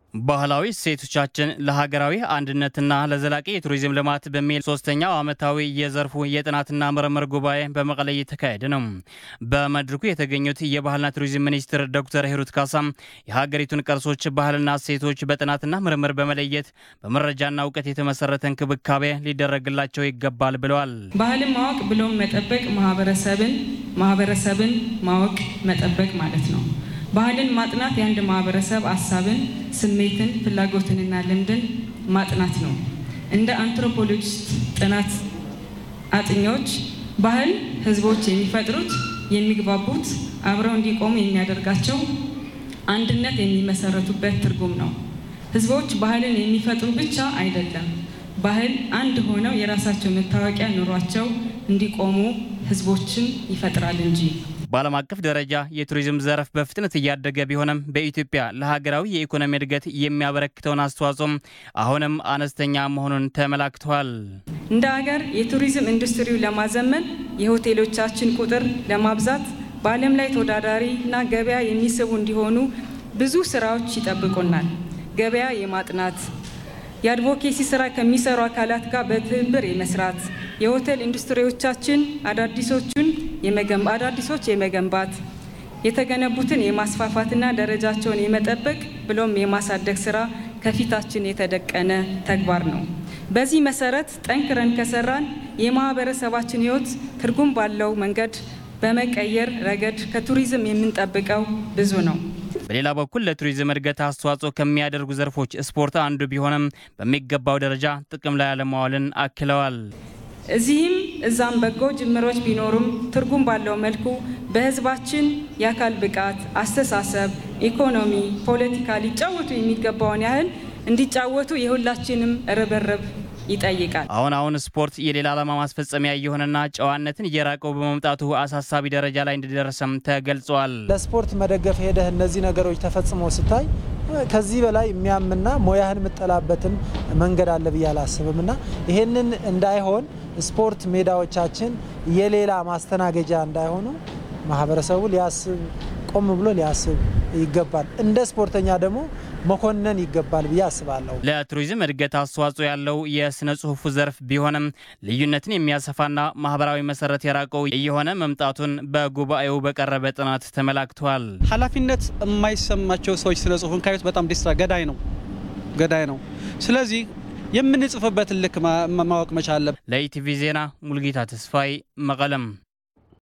ባህላዊ እሴቶቻችን ለሀገራዊ አንድነትና ለዘላቂ የቱሪዝም ልማት በሚል ሶስተኛው ዓመታዊ የዘርፉ የጥናትና ምርምር ጉባኤ በመቀለ እየተካሄደ ነው። በመድረኩ የተገኙት የባህልና ቱሪዝም ሚኒስትር ዶክተር ሂሩት ካሳም የሀገሪቱን ቅርሶች፣ ባህልና እሴቶች በጥናትና ምርምር በመለየት በመረጃና እውቀት የተመሰረተ እንክብካቤ ሊደረግላቸው ይገባል ብለዋል። ባህልን ማወቅ ብሎም መጠበቅ ማህበረሰብን ማህበረሰብን ማወቅ መጠበቅ ማለት ነው። ባህልን ማጥናት የአንድ ማህበረሰብ ሀሳብን፣ ስሜትን፣ ፍላጎትንና ልምድን ማጥናት ነው። እንደ አንትሮፖሎጂስት ጥናት አጥኚዎች ባህል ህዝቦች የሚፈጥሩት የሚግባቡት፣ አብረው እንዲቆሙ የሚያደርጋቸው አንድነት የሚመሰረቱበት ትርጉም ነው። ህዝቦች ባህልን የሚፈጥሩ ብቻ አይደለም፣ ባህል አንድ ሆነው የራሳቸው መታወቂያ ኑሯቸው እንዲቆሙ ህዝቦችን ይፈጥራል እንጂ። በዓለም አቀፍ ደረጃ የቱሪዝም ዘርፍ በፍጥነት እያደገ ቢሆንም በኢትዮጵያ ለሀገራዊ የኢኮኖሚ እድገት የሚያበረክተውን አስተዋጽኦም አሁንም አነስተኛ መሆኑን ተመላክተዋል። እንደ ሀገር የቱሪዝም ኢንዱስትሪው ለማዘመን የሆቴሎቻችን ቁጥር ለማብዛት በዓለም ላይ ተወዳዳሪና ገበያ የሚስቡ እንዲሆኑ ብዙ ስራዎች ይጠብቁናል። ገበያ የማጥናት የአድቮኬሲ ስራ ከሚሰሩ አካላት ጋር በትብብር የመስራት የሆቴል ኢንዱስትሪዎቻችን አዳዲሶቹን አዳዲሶች የመገንባት የተገነቡትን የማስፋፋትና ደረጃቸውን የመጠበቅ ብሎም የማሳደግ ስራ ከፊታችን የተደቀነ ተግባር ነው። በዚህ መሰረት ጠንክረን ከሰራን የማህበረሰባችን ሕይወት ትርጉም ባለው መንገድ በመቀየር ረገድ ከቱሪዝም የምንጠብቀው ብዙ ነው። በሌላ በኩል ለቱሪዝም እድገት አስተዋጽኦ ከሚያደርጉ ዘርፎች ስፖርት አንዱ ቢሆንም በሚገባው ደረጃ ጥቅም ላይ አለማዋልን አክለዋል። እዚህም እዛም በጎ ጅምሮች ቢኖሩም ትርጉም ባለው መልኩ በህዝባችን የአካል ብቃት፣ አስተሳሰብ፣ ኢኮኖሚ፣ ፖለቲካ ሊጫወቱ የሚገባውን ያህል እንዲጫወቱ የሁላችንም ርብርብ ይጠይቃል። አሁን አሁን ስፖርት የሌላ ዓላማ ማስፈጸሚያ እየሆነና ጨዋነትን እየራቀው በመምጣቱ አሳሳቢ ደረጃ ላይ እንደደረሰም ተገልጿል። ለስፖርት መደገፍ ሄደህ እነዚህ ነገሮች ተፈጽመው ስታይ ከዚህ በላይ የሚያምና ሙያህን የምጠላበትን መንገድ አለ ብዬ አላስብም እና ይሄንን እንዳይሆን ስፖርት ሜዳዎቻችን የሌላ ማስተናገጃ እንዳይሆኑ ማህበረሰቡ ሊያስብ ቆም ብሎ ሊያስብ ይገባል። እንደ ስፖርተኛ ደግሞ መኮነን ይገባል ብዬ አስባለሁ። ለቱሪዝም እድገት አስተዋጽኦ ያለው የስነ ጽሁፉ ዘርፍ ቢሆንም ልዩነትን የሚያሰፋና ማህበራዊ መሰረት የራቀው እየሆነ መምጣቱን በጉባኤው በቀረበ ጥናት ተመላክቷል። ኃላፊነት የማይሰማቸው ሰዎች ስነ ጽሁፍን ካዩት በጣም ዲስትራ ገዳይ ነው ገዳይ ነው። ስለዚህ የምንጽፍበትን ልክ ማወቅ መቻል አለብን። ለኢቲቪ ዜና ሙልጌታ ተስፋይ መቀለም